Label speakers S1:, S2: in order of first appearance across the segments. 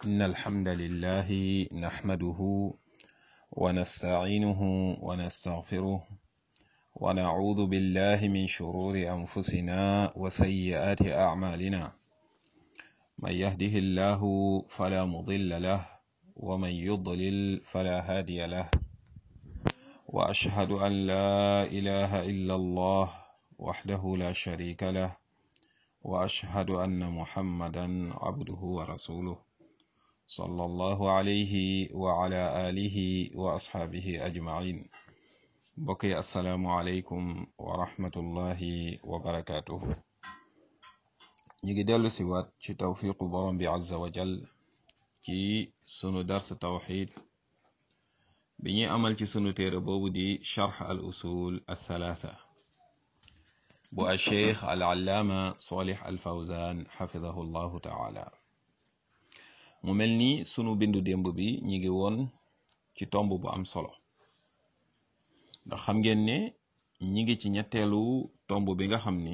S1: إن الحمد لله نحمده ونستعينه ونستغفره ونعوذ بالله من شرور أنفسنا وسيئات أعمالنا من يهده الله فلا مضل له ومن يضلل فلا هادي له وأشهد أن لا إله إلا الله وحده لا شريك له وأشهد أن محمدا عبده ورسوله صلى الله عليه وعلى آله وأصحابه أجمعين بقي السلام عليكم ورحمة الله وبركاته ñi dellu si waat ci tawfiqu borom bi azza wa jal ci sunu dars tawxid bi ñuy amal ci sunu téere boobu di charx al usul al thalatha bu al cheikh al allaama solih al fawzan xafidahu llahu taala mu mel ni sunu bindu démb bi ñi ngi woon ci tomb bu am solo ndax xam ngeen ne ñi ngi ci ñetteelu tomb bi nga xam ni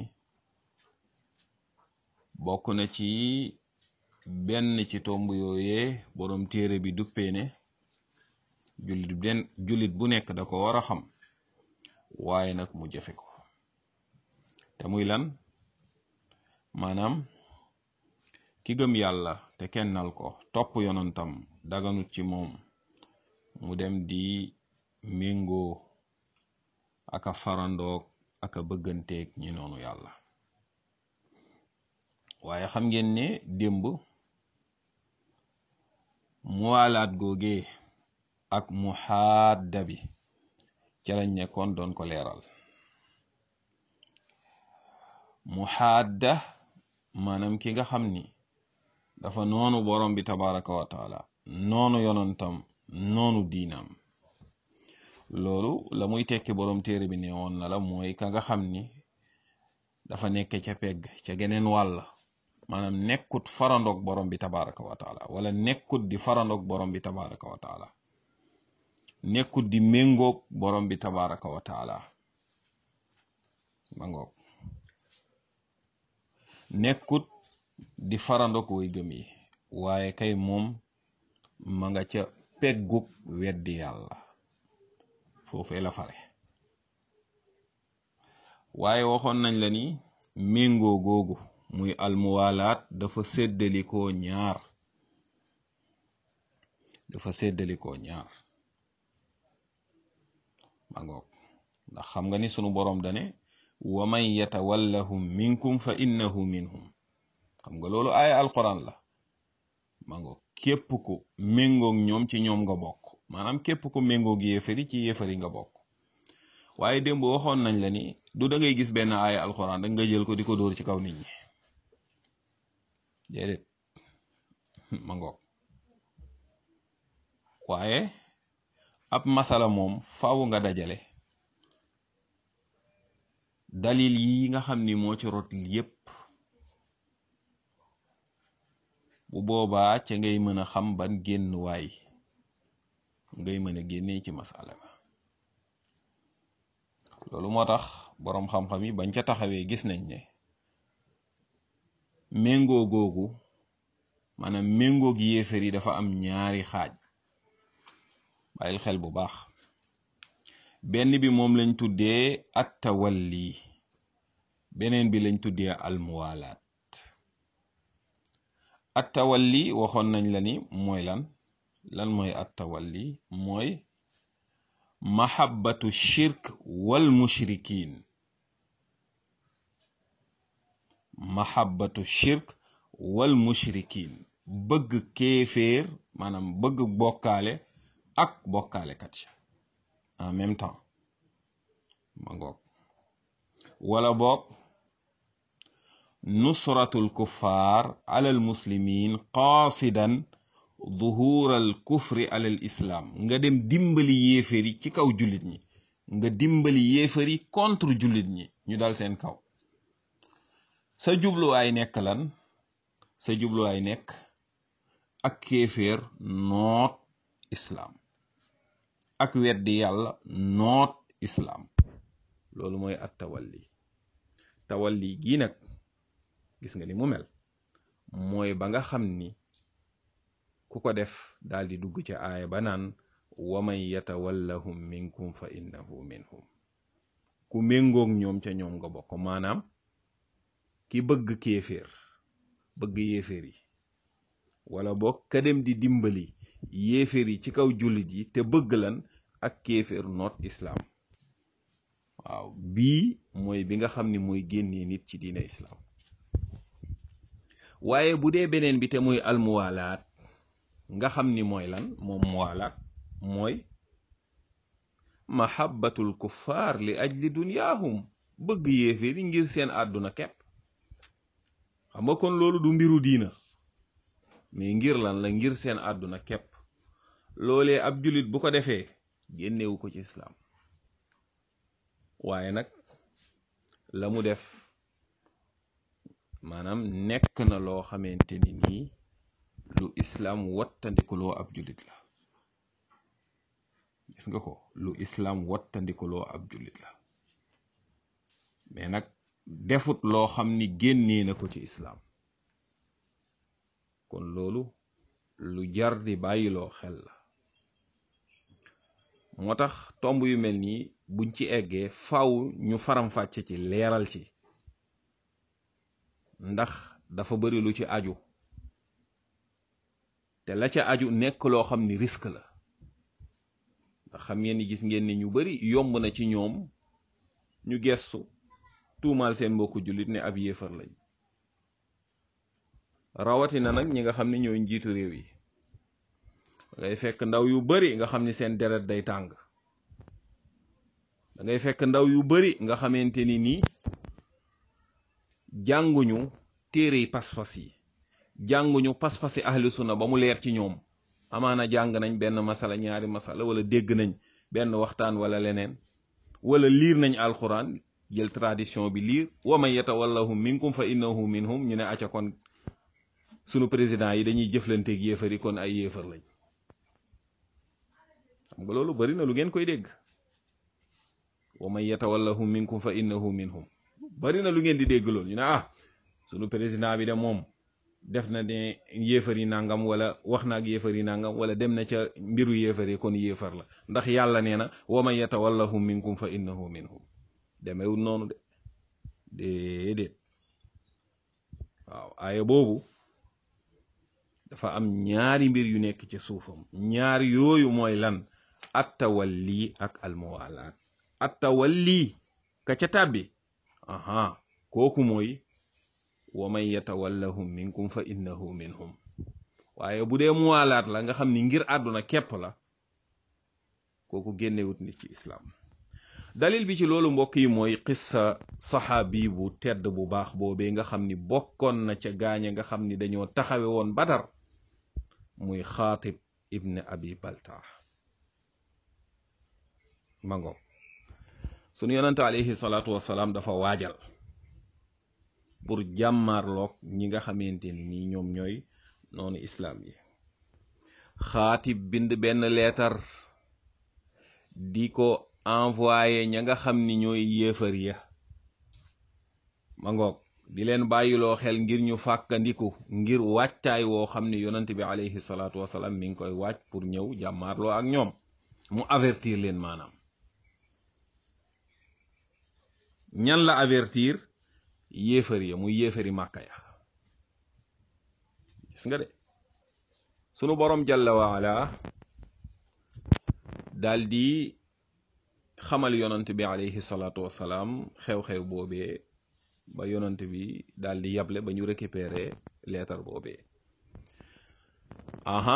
S1: bokk na ci benn ci tomb yooyee boroom téere bi duppee ne jullit benn jullit bu nekk da ko war a xam waaye nag mu jëfe ko te muy lan maanaam ki gëm yàlla te kennal ko topp yonantam daganut ci moom mu dem di méngoo aka farandoog aka bëgganteeg ñi noonu yàlla waaye xam ngeen ne démb muwaalaat googee ak muhaadda bi ca lañ nekkoon doon ko leeral muhaadda maanaam ki nga xam ni dafa noonu borom bi tabaraka wa taala noonu yonantam noonu diinam loolu la muy tekki borom téere bi ne woon na la mooy ka nga xam ni dafa nekk ca pegg ca geneen wàll maanaam nekkut farandoog borom bi tabaraka wa taala wala nekkut di farandoog borom bi tabaraka wa taala nekkut di méngoog borom bi tabaraka wa taala ma ngoog nekkut di farandoog way gëm yi waaye kay moom ma nga ca peggub weddi yàlla foofee la fare waaye waxoon nañ la ni méngoo googu muy almuwalaat dafa séddalikoo ñaar dafa séddalikoo ñaar ma ngoog ndax xam nga ni sunu boroom dane wa man yatawallahum minkum fa innahu minhum xam nga loolu aaya alquran la ma ngoog képp ko méngoog ñoom ci ñoom nga bokk maanaam képp ko méngoog yéefari ci yéefari nga bokk waaye démb waxoon nañ la ni du da ngay gis benn aaya alquran rek nga jël ko di ko dóor ci kaw nit ñi déedéet ma ngoog waaye ab masala moom faaw nga dajale dalil yi nga xam ni moo ci rot yépp bu boobaa ca ngay mën a xam ban génn waay ngay mën a génnee ci masala ba loolu moo tax boroom xam-xam yi bañ ca taxawee gis nañ ne méngoo googu maanaam méngoo gi yéefar yi dafa am ñaari xaaj bàyyil xel bu baax benn bi moom lañ tuddee at tawalli beneen bi lañ tuddee almuwalaat at tawalli waxoon nañ la ni mooy lan lan mooy at tawalli mooy mahabbatu shirk wal mushrikin mahabbatu shirk wal mushrikin bëgg kéeféer maanaam bëgg bokkaale ak bokkaale kat ya en même temps ma ngoog wala boog nusratul kuffar alal muslimin qaasidan duhuural kufri alal islam nga dem dimbali yéefari ci kaw jullit ñi nga dimbali yéefari contre jullit ñi ñu dal seen kaw sa jubluwaay nekk lan sa jubluwaay nekk ak kéeféer noot islaam ak weddi yàlla noot islaam loolu mooy at tawalli tawalli gii nag gis nga ni mu mel mooy ba nga xam ni ku ko def daal di dugg ca aaya ba naan wa man yatawallahum minkum fa innahu minhum ku méngoog ñoom ca ñoom nga bokk maanaam ki bëgg kéeféer bëgg yéeféer yi wala boog ka dem di dimbali yéeféer yi ci kaw jullit yi te bëgg lan ak kéeféer noot islaam waaw bii mooy bi nga xam ni mooy génnee nit ci diine islaam waaye bu dee beneen bi te muy almuwaalaat nga xam ni mooy lan moom muwaalaat mooy mahabbatul kuffaar li ajli dunyaahum bëgg yéeféer yi ngir seen àdduna kepp xam nga kon loolu du mbiru diina mais ngir lan la ngir seen àdduna kepp loolee ab jullit bu ko defee génnewu ko ci islaam waaye nag la mu def maanaam nekk na loo xamante ni nii lu islaam wattandikuloo ab jullit la gis nga ko lu islaam wattandikuloo ab jullit la mais nag defut loo xam ni génnee na ko ci islaam kon loolu lu jar di bàyyiloo xel la moo tax tomb yu mel nii buñ ci eggee faw ñu faram-fàcce ci leeral ci ndax dafa bari lu ci aju te la ca aju nekk loo xam ni risque la ndax xam ngeen ni gis ngeen ni ñu bari yomb na ci ñoom ñu gestu tuumaal seen mbokku jullit ne ab yéefar lañ rawatina nag ñi nga xam ne ñooy njiitu réew yi ngay fekk ndaw yu bari nga xam ni seen deret day tàng da ngay fekk ndaw yu bari nga xamante ni nii jànguñu téere yi pas-pas yi jànguñu pas-pasi ahlu sunna ba mu leer ci ñoom amaana jàng nañ benn masala ñaari masala wala dégg nañ benn waxtaan wala leneen wala liir nañ alquran jël tradition bi liir wa man yatawallahum minkum fa innahu minhum ñu ne acca kon sunu président yi dañuy jëflanteeg yéefar yi kon ay yéefar lañ xam nga loolu bari na lu ngeen koy dégg wa man yatawallahum minkum fa innahu minhum bari na lu ngeen di dégg loolu ñu ne ah sunu président bi de moom def na ne yéefar yi nangam wala wax na ak yéefar yi nangam wala dem na ca mbiru yéefar yi kon yéefar la ndax yàlla nee na wa man yatawallahum minkum fa innahu minhum demewul noonu de déedéet waaw aaya boobu dafa am ñaari mbir yu nekk ci suufam ñaar yooyu mooy lan attawalli ak almuwalaat attawalli ka ca tàbbi aha kooku mooy wa man yatawallahum minkum fa innahu minhum waaye bu dee muwalaat la nga xam ni ngir àdduna képp la kooku génnewut nit ci islaam dalil bi ci loolu mbokk yi mooy qissa saxaabi bu tedd bu baax boobee nga xam ni bokkoon na ca gaañe nga xam ni dañoo taxawe woon badar muy xaatib ibn abi baltaa mango sunu yonante alayhi salaatu wasalaam dafa waajal pour jàmmaarloog ñi nga xamante ni nii ñoom ñooy noonu islaam yi xaatib bind benn leetar di ko envoyé ña nga xam ni ñooy yéefar ya ma ngoog di leen bàyyiloo xel ngir ñu fàkkandiku ngir wàccaay woo xam ne yonent bi alayhi salaatu wasalaam mi ngi koy wàcc pour ñëw jàmmaarloo ak ñoom mu avertir leen maanaam ñan la avertir yéefar ya muy yéefari màkka ya gis nga de sunu borom jalla waala daal di xamal yonant bi alayhi salaatu wasalaam xew-xew boobee ba yonant bi daal di yable ba ñu récupérer leetar boobee aha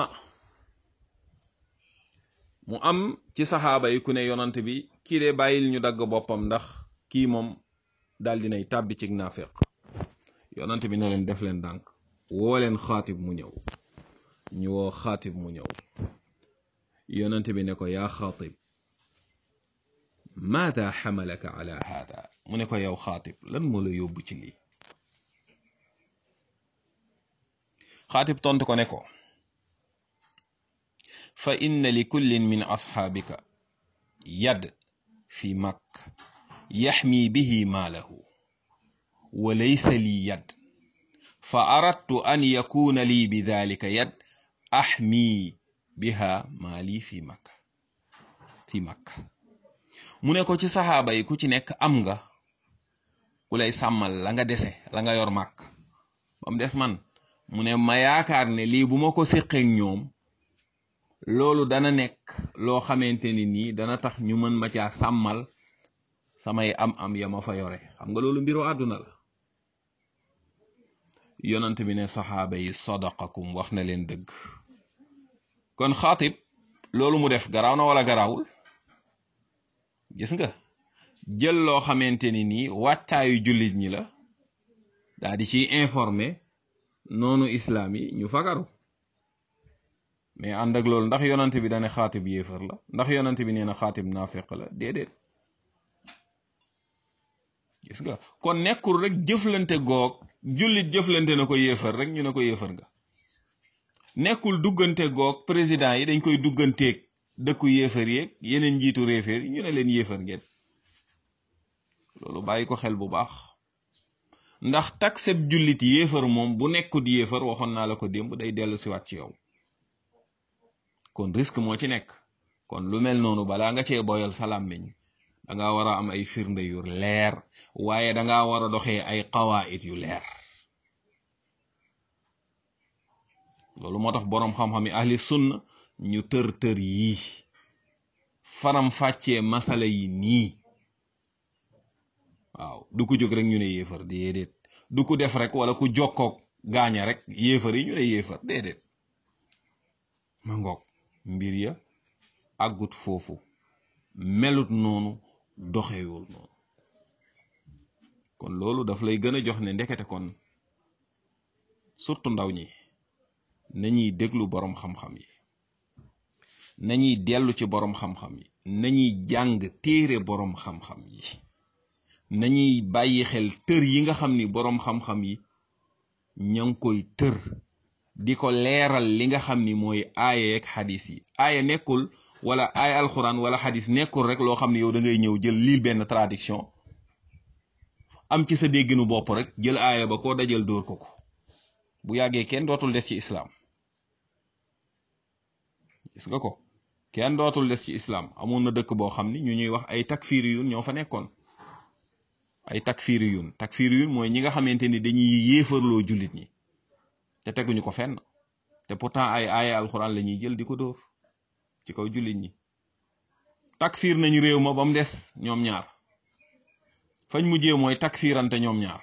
S1: mu am ci saxaaba yi ku ne yonant bi kii de bàyyil ñu dagg boppam ndax kii moom daal dinay tàbbi ci naafeq yonant bi ne leen def leen dànk woo leen xaatib mu ñëw ñu woo xaatib mu ñëw yonant bi ne ko yaa xaatib maada xamalaka ala hada mu ne ko yow xaatib lan moo la yóbbu ci lii xaatib tontu ko ne ko fa inna li kullin min asxaabika yad fi makk yaxmi bihi maalahu wa laysa lii yad fa aradtu an yakuna lii bidalika yad ahmi biha maali fi makka fi makka mu ne ko ci saxaaba yi ku ci nekk am nga ku lay sàmmal la nga dese la nga yor màkk ba mu des man mu ne ma yaakaar ne lii bu ma ko séqeek ñoom loolu dana nekk loo xamante ni nii dana tax ñu mën ma caa sàmmal samay am-am ya ma fa yore xam nga loolu mbiru àdduna la yonant bi ne saxaaba yi sadaqakum wax na leen dëgg kon xaatib loolu mu def garaaw na wala garaawul gis nga jël loo xamante ni nii wàccaayu jullit ñi la daa di ciy informer noonu islaam yi ñu fagaru mais ànd ak loolu ndax yonant bi dane xaatib yéefar la ndax yonant bi nee na xaatib naafeq la déedéet gis nga kon nekkul rek jëflante goog jullit jëflante na ko yéefar rek ñu ne ko yéefar nga nekkul duggante goog président yi dañ koy dugganteeg dëkku yéefar yeeg yeneen njiitu réeféer yi ñu ne leen yéefar ngeen loolu bàyyi ko xel bu baax ndax takseb jullit yéefar moom bu nekkut yéefar waxoon naa la ko démb day dellu siwaat ci yow kon risque moo ci nekk kon lu mel noonu balaa nga cee boyal sa làmmiñ danga war a am ay firnde yu leer waaye danga war a doxee ay qawaid yu leer loolu moo tax boroom xam-xam yi ahli sunna ñu tër tër yii faram fàccee masala yi nii waaw du ko jóg rek ñu ne yéefar déedéet du ko def rek wala ku jokkoog gaaña rek yéefar yi ñu ne yéefar déedéet ma ngoog mbir ya àggut foofu melut noonu doxewul noonu kon loolu daf lay gën a jox ne ndekete kon surtout ndaw ñi nañuy déglu boroom xam-xam yi nañuy dellu ci boroom xam-xam yi nañuy jàng téere boroom xam-xam yi nañuy bàyyi xel tër yi nga xam ni boroom xam-xam yi ña ngi koy tër di ko leeral li nga xam ni mooy aaya ak xadis yi aaya nekkul wala aaya alxuraan wala xadis nekkul rek loo xam ne yow da ngay ñëw jël lii benn traduction am ci sa dégginu bopp rek jël aaya ba koo dajal dóor ko ko bu yàggee kenn dootul des ci islaam gis nga ko kenn dootul des ci islaam amoon na dëkk boo xam ni ñu ñuy wax ay takfiriyun ñoo fa nekkoon ay takfiriyun takfiriyun mooy ñi nga xamante ni dañuy yéefarloo jullit ñi te teguñu ko fenn te pourtant ay aaya alxuraan la ñuy jël di ko dóor ci kaw jullit ñi takfir nañ réew ma ba mu des ñoom ñaar fañ mujjee mooy takfirante ñoom ñaar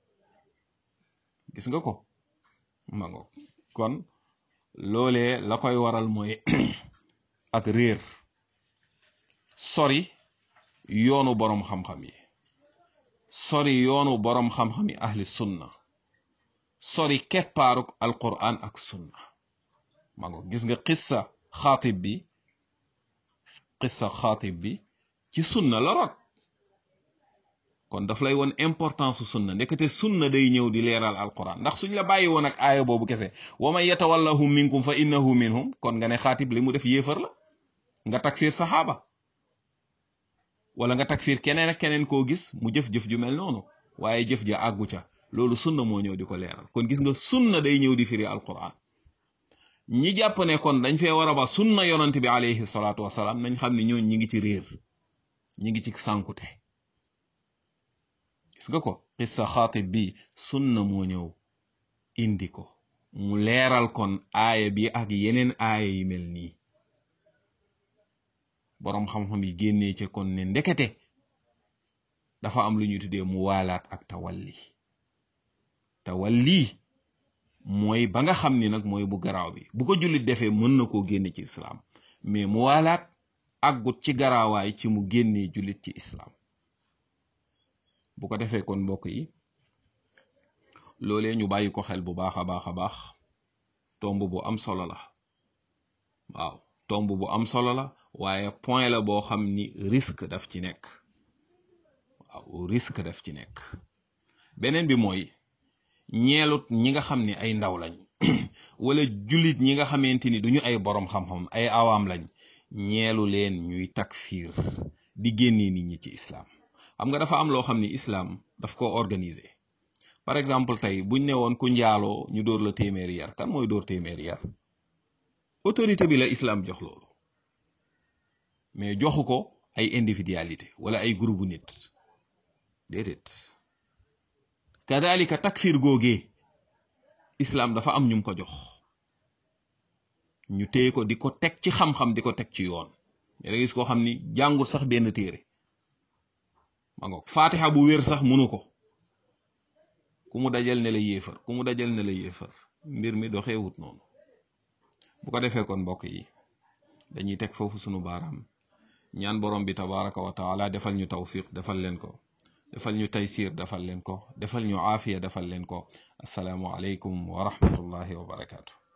S1: gis nga ko ma ngo kon loolee la koy waral mooy ak réer sori yoonu boroom xam-xam yi sori yoonu boroom xam-xam yi ahli sunna sori keppaaruk alquran ak sunna ma ngo gis nga xissa xaatib bi xissa xaatib bi ci sunna la rot kon daf lay won importance su sunna ndekete sunna day ñëw di leeral alquran ndax suñ la bàyyi woon ak aaya boobu kese wa man yatawallahum minkum fa innahu minhum kon nga ne xaatib li mu def yéefar la nga takfir saxaaba wala nga takfir keneen ak keneen koo gis mu jëf-jëf ju mel noonu waaye jëf ja àggu ca loolu sunna moo ñëw di ko leeral kon gis nga sunna day ñëw di firi alquran ñi jàpp ne kon dañ fee war a ba sunna yonant bi alayhi salaatu wasalaam nañ xam ne ñooñ ñi ngi ci réer ñi ngi ci sànkute gis nga ko xissa xaatib bi sunna moo ñëw indi ko mu leeral kon aaya bi ak yeneen aaya yi mel nii boroom xam-xam yi génnee ca kon ne ndekete dafa am lu ñuy tuddee mu waalaat ak tawalli tawalli mooy ba nga xam ni nag mooy bu garaaw bi bu ko jullit defee mën na koo génne ci islaam mais mu waalaat àggut ci garaawaay ci mu génnee jullit ci islaam bu ko defee kon mbokk yi loolee ñu bàyyi ko xel bu baax a baax a baax tomb bu am solo la waaw tomb bu am solo la waaye point la boo xam ni risque daf ci nekk waaw risque daf ci nekk beneen bi mooy ñeelut ñi nga xam ni ay ndaw lañ wala jullit ñi nga xamante ni duñu ay boroom xam-xam ay awaam lañ ñeelu leen ñuy takfiir di génnee nit ñi ci islaam xam nga dafa am loo xam ni islaam daf ko organiser par exemple tey buñ ne woon ku njaaloo ñu dóor la téeméeri yar kan mooy dóor téeméeri yar autorité bi la islam jox loolu mais joxu ko ay individualité wala ay groupe nit déedéet kadalika takfir googee islam dafa am ñum ko jox ñu téye ko di ko teg ci xam-xam di ko teg ci yoon da gis koo xam ni jàngul sax benn téere ma ngoog fatiha bu wér sax munu ko ku mu dajal ne la yéefar ku mu dajal ne la yéefar mbir mi doxeewut noonu bu ko defee kon mbokk yi dañuy teg foofu sunu baaraam ñaan borom bi tabaraka wa taala defal ñu tawfiq defal leen ko defal ñu taysir defal leen ko defal ñu aafiya defal leen ko asalaamu aleykum wa rahmatullahi wa barakaatu